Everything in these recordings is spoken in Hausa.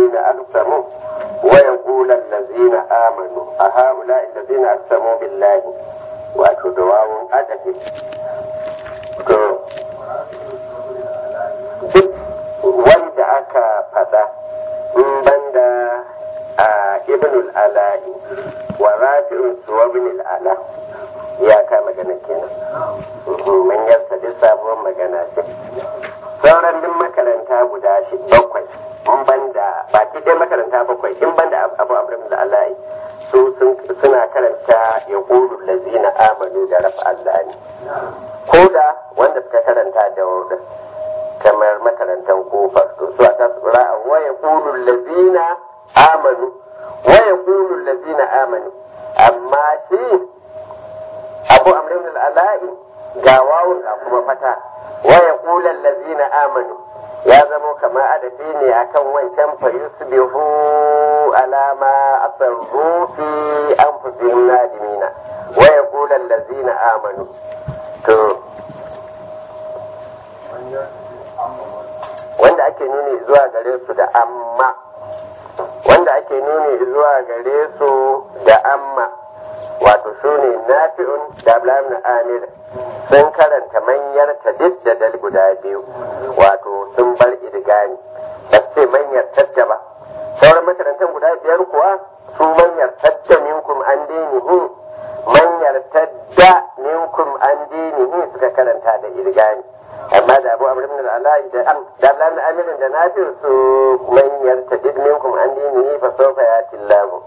allazina aqsamu wa yaqulu allazina amanu a haula allazina aqsamu billahi wato da wawun adafi to duk wanda aka fada in banda a ibnul ala'i wa rafi'un suwa ibnul ala ya ka magana kenan mun yarda duk sabuwar magana ce sauran duk makaranta guda shi bakwai in banda baki ɗaya makaranta bakwai in banda abu abu da ala'i su suna karanta ya ƙuru lazina amanu da rafa Allah ne ko da wanda suka karanta da wurin kamar makarantar kofar to su a ta tsura a waya ƙulu lazina amanu waya ƙulu lazina amanu amma shi abu amrin al'ala'i ga wawun ga kuma fata waya ƙulu lazina amanu ya zamo kama adafi ne akan wancan fa yusbihu alama asarru fi anfusihim nadimina wa yaqulu allazina amanu to wanda ake nuni zuwa gare su da amma wanda ake nuni zuwa gare su da amma wato su ne nafi'un da ablamin amir sun karanta manyar ta duk da dal guda biyu wato sun bar idgani ba ce manyar tadda ba sauran makarantar guda biyar kuwa su manyar tadda minkum an dinihi manyar tadda minkum an dinihi suka karanta da idgani amma da abu amr ibn al-ala'i da am da ablamin amir da nafi'u su manyar tadid minkum an dinihi fa sawfa yati Allah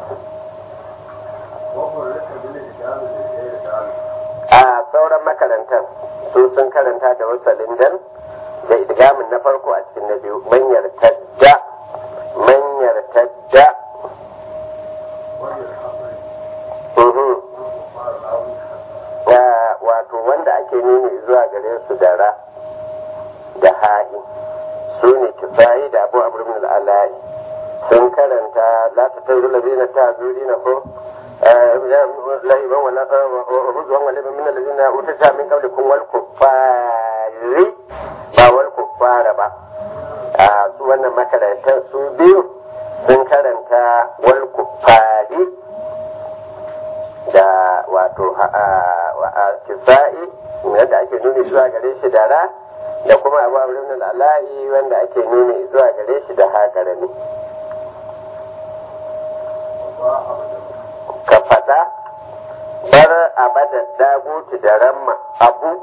a sauran makarantar su sun karanta da wasalin dan da idgamin na farko a cikin na biyu manyar tadda manyar tadda wato wanda ake nuni zuwa gare su da ra da ha'i su ne kisayi da abu abu min al'ala'i sun karanta la ta tauri labina ta zuri na ko لهبا ولا رزوا ولبا من الذين اوتوا من قبلكم والكفار ba wal kuffara ba a su wannan makarantar su biyu sun karanta wal kuffari da wato kisa'i wanda ake nuni zuwa gare shi da ra da kuma abu abu al'ala'i wanda ake nuni zuwa gare shi da haƙarami ka faɗa bar abada daguti da ramma abu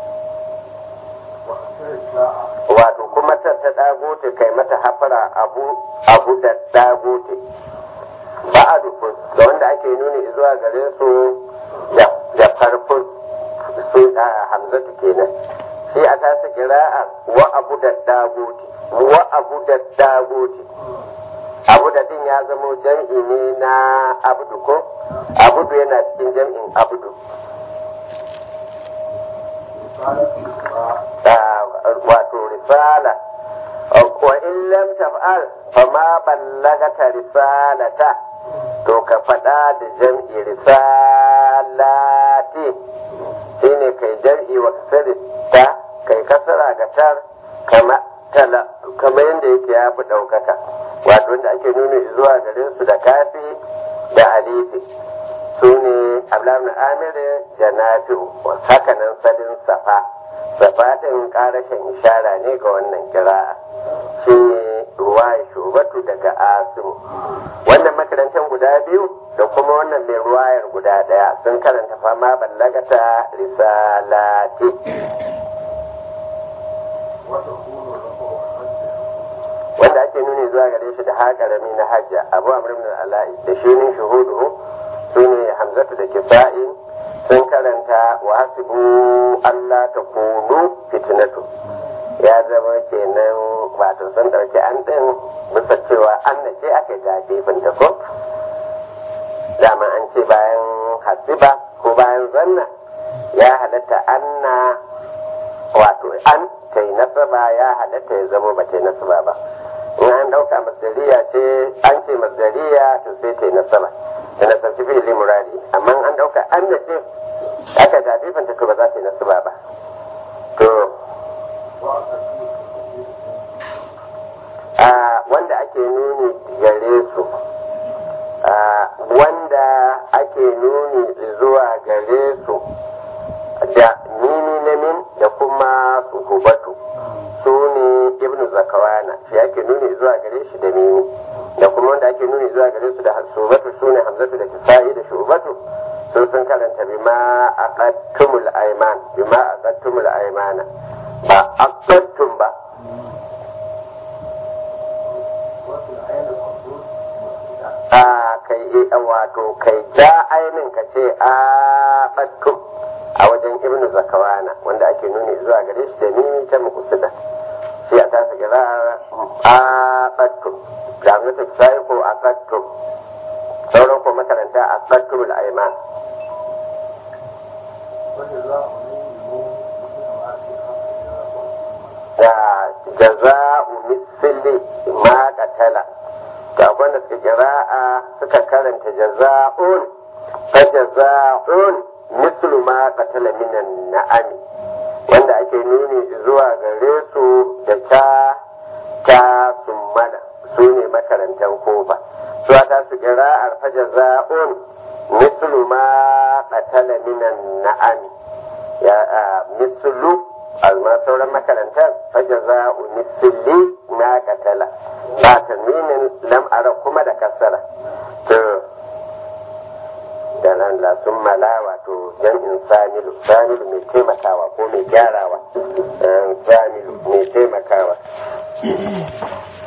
wato kuma ta ta daguti kai mata hafara abu abu da daguti ba a dufus da wanda ake nuni zuwa gare su da farfus su a hamzatu kenan sai a tasa kira'a wa abu da daguti wa abu da daguti abu da din ya zamo jam'i ne na abdu ko abudu yana cikin jam'in abdu wato risala wa in lam taf'al fa ma ballagata risalata to ka faɗa da jam'i risalati shine kai jam'i wa kasari ta kai kasara ga tar kama tala kamar yadda yake ya fi ɗaukaka wato wanda ake nuna zuwa gare su da kafi da alifi su ne ablamin amiri da nafi'u haka nan sadin safa safa ɗin ƙarashin ishara ne ga wannan kira'a shi ne ruwa shubatu daga asimu wannan makarantar guda biyu da kuma wannan mai ruwayar guda ɗaya sun karanta fama ballagata risalati wanda ake nuni zuwa gare shi da haƙarami na hajja abu amr ibn ala'i da shi ne shuhudu su ne hamzatu da kisa'i sun karanta wa hasibu Allah ta kunu fitnatu ya zama kenan wato sun ɗauki an ɗin bisa cewa an na ce aka yi tafifin ta ko dama an ce bayan hasiba ko bayan zanna ya halatta anna wato an ta yi nasaba ya halatta ya zama ba ta yi nasaba ba in an ɗauka masdariya ce an ce masdariya to sai ta yi nasaba da nasabci fi'ili muradi amma an ɗauka an da ce aka tafifin ta to ba za ta yi nasaba ba to a wanda ake nuni zakawana shi ake nuni zuwa gare shi da mimi da kuma wanda ake nuni zuwa gare su da subatu sune hamzatu da kisa'i da shubatu sun sun karanta bima aqattumul ayman bima aqattumul aymana ba aqattum ba a kai wato kai ja ainin ka ce a aqattum a wajen ibnu zakawana wanda ake nuni zuwa gare shi da mimi ta mukusida shi a tasa kira a aqattum da hamzatu kisa'i ko aqattum sauran ko makaranta aqattum al-ayman da jaza'u misli ma qatala to akwai da suka kira'a suka karanta jaza'un fa jaza'un mislu ma qatala minan na'ami wanda ake nuni zuwa gare su da ta ta summana su ne makarantar kofa su ta su kira'ar fa jaza'un mislu ma qatala minan na'ami ya mislu amma sauran makarantar fajaza misli na katala ba tanwinin lam'ara kuma da kasara to da nan la sun mala wato jam'in samilu samilu mai taimakawa ko mai gyarawa samilu mai taimakawa